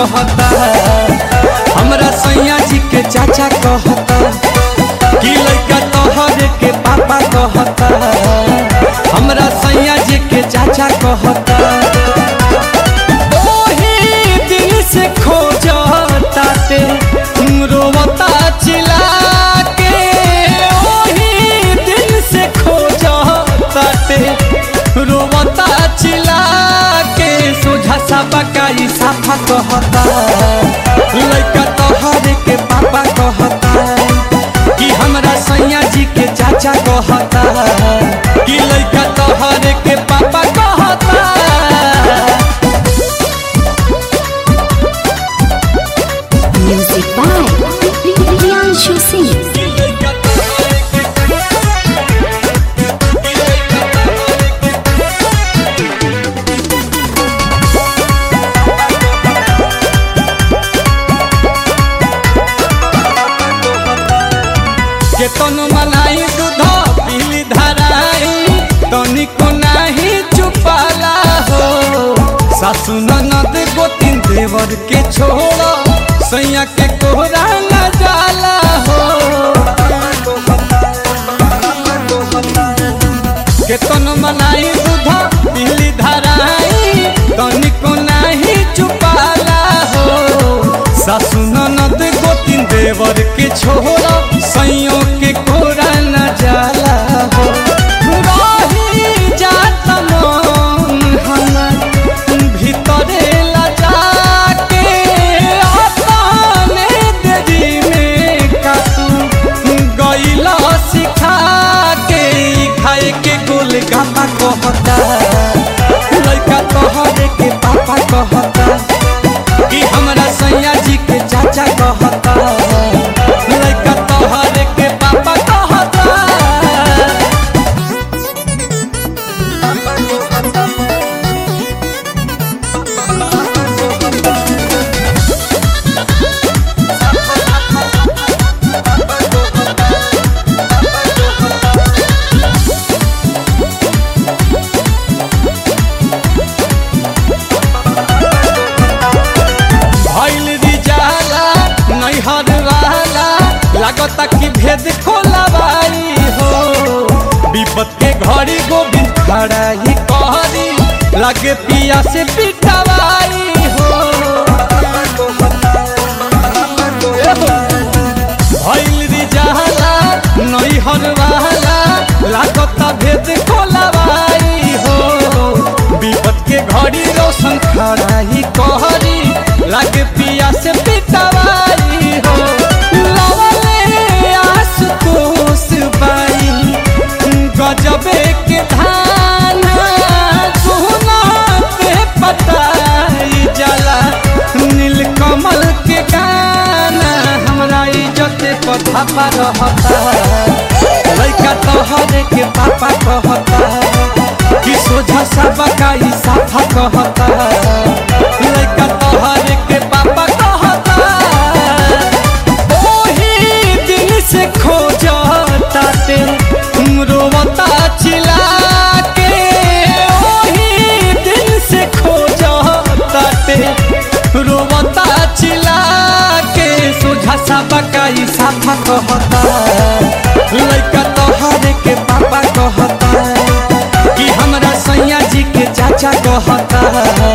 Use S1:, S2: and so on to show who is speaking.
S1: कहता हमरा सैया जी के चाचा कहता कि लड़का तोहरे के पापा कहता हमरा सैया जी के चाचा कहता ओही दिल से खोजता ते रोवता चिल्ला के ओही दिल से खोजता ते रोवता चिल्ला के सोझा सा बकाई साफा कहता लड़का तोहरे के पापा कहता कि हमरा सैया जी के चाचा कहता कि लड़का तोहरे के पापा कहता
S2: Music by Priyanshu Singh.
S1: के तनु मनाई दूध पीली धराई तनिको नाही चुपाला हो सासु ननद गोतिन देवर के छोड़ सैया के कोहरा न जाला हो के तनु मनाई दूध पीली धराई तनिको नाही चुपाला हो सासु ननद गोतिन देवर के छोरा सैयों के कोरा न जाला हो रही जात मन हमर भीतरे लजा के अपने देरी में कातू गईला सिखा के ई खाए के गोल गापा कहता लड़का तोहरे के पापा कहता कि हमरा सैया जी के चाचा कहता लड़का तोहरे के पापा कहता भइल रिजाला नैहर वाला लागता कि भेद खोलवाई हो विपत के घड़ी गोविंद खड़ा ही कहरी लगे पिया से पिटवाई हो भइल रिजाला नैहर वाला लागता भेद खोलवाई हो विपत के घड़ी रोशन खड़ा ही कहरी लागे पिया से पिटवाई हो लवले आस तोस बाई गजबे के धान सोना पे पटाई जाला नीलकमल के गाना हमरा इज्जत पथा पर रहता लड़का तोहरे के पापा कहता कि सोझा सब काई साफा कहता लड़का तोहरे के पापा कहता ओही दिल से खोजता ते रोवता चिल्ला के ओही दिल से खोजता ते रोवता चिल्ला के सोझा सा बकाई साफा कहता लड़का तोहरे के पापा कहता कि हमरा सैया जी के चाचा कहता